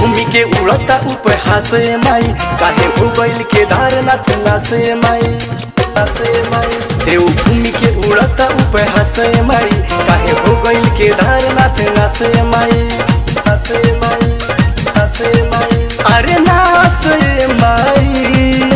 घूमी के उड़ता ऊपर हासे माई काहे हो गइल के धार नाथ नासे माई नासे माई देव घूमी के उड़ता ऊपर हासे माई काहे हो गइल के धार नाथ नासे माई नासे माई नासे माई अरे नासे माई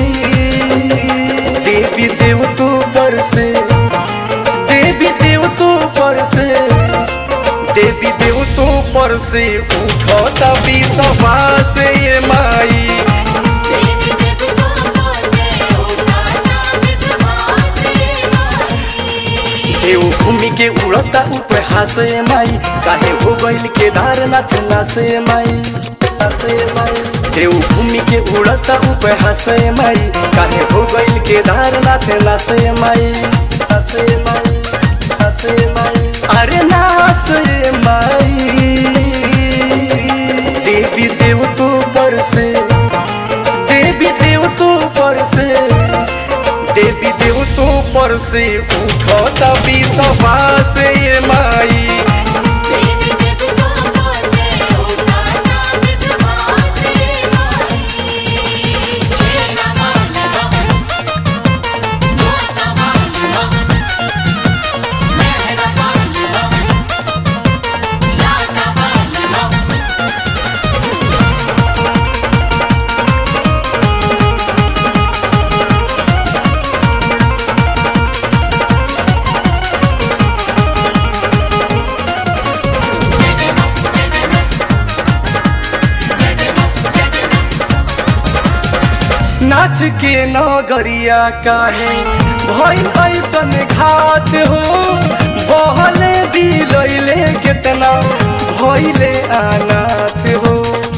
देवी देव तू पर से देवी देव तू पर से देवी देव तू पर से उठता भी सभा से ये माई देवी देवता बोले उठा साथ सभा से माई देव भूमि के उड़ता ऊपर हासे माई काहे हो गइल के धार नाथ नासे माई नासे माई देव भूमि के उड़ता ऊपर हासे माई काहे हो गइल के धार नाथ नासे माई नासे माई नासे माई अरे नासे माई देवी देव तू पर से देवी देव तू पर से देवी देव तू पर से उठता भी सभा से ये माई देवी देवता बोले उठा साथ सभा से माई तेरा मान माता मान मेहरा मान लाता मान नाथ के नगरिया काहे भइल ऐसन घात हो बहले दिलैले केतना भइले अनाथ हो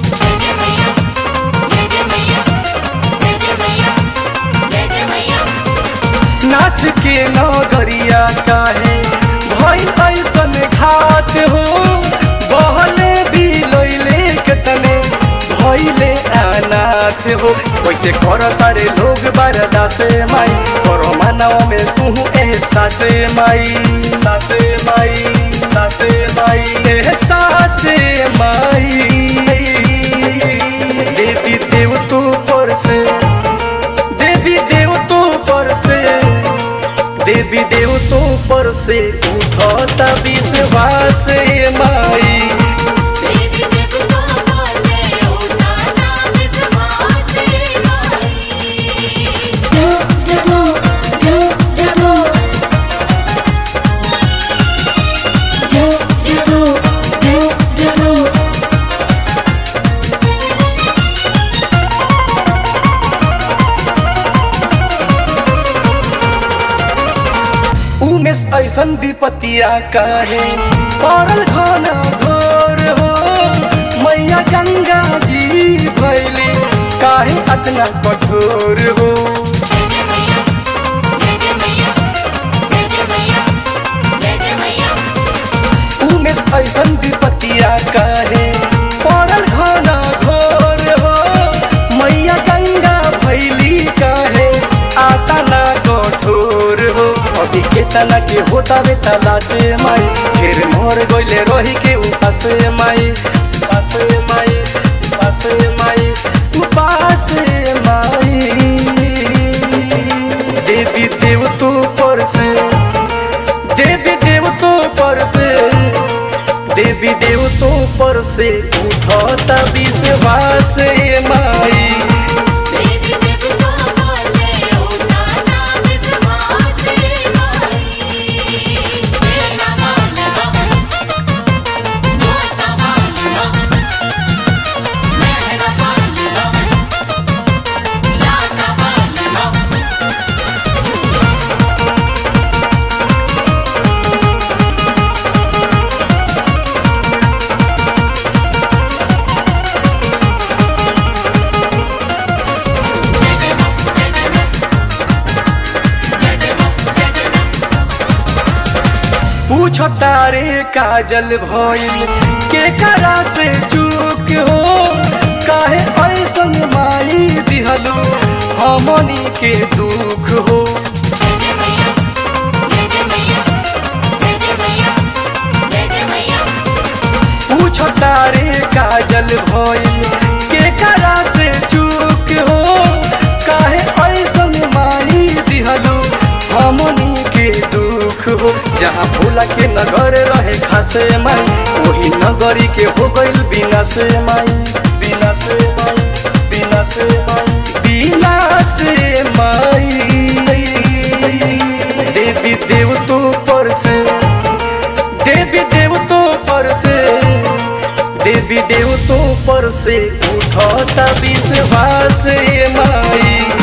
नाथ के नगरिया काहे भइल ऐसन घात हो बहले दिलैले केतने भइले अनाथ हो कैसे कर तारे लोग बरदास माई करो मानव में तू एहसास माई सासे माई सासे माई एहसास माई देवी देव तू पर से देवी देव तो पर से देवी देव तो पर से उठता विश्वास ये माई देवी देवता बोले उठा साथ सभा से माई जब जब जब जब जब जब जब उमेश ऐसन विपतिया काहे पड़ल घना घोर हो मैया गंगा जी भैली काहे अतना कठोर हो उमेश ऐसन विपतिया काहे पड़ल घना घोर हो मैया गंगा भैली काहे आता ना कठोर हो अभी केतना के होता बे तलाश माई फिर मोर गइले रही के उपास माई उपास माई उपास माई उपास माई देवी देव तू पर से देवी देव तो पर से देवी देव तो पर से उठता विश्वास ये माई देवी देवता बोले उठा साथ सभा से माई तेरा मान माता मान मेहरा मान लाता मान पूछो तारे काजल भइल के करा से चूक हो काहे ऐसन माई दिहलू हमनी के दुख हो पूछो तारे काजल भइल से माई वही नगरी के हो गइल बिना से माई बिना से माई बिना से माई बिना से माई देवी देव तो पर से देवी देव तो पर से देवी देव तो पर से उठता विश्वास ये माई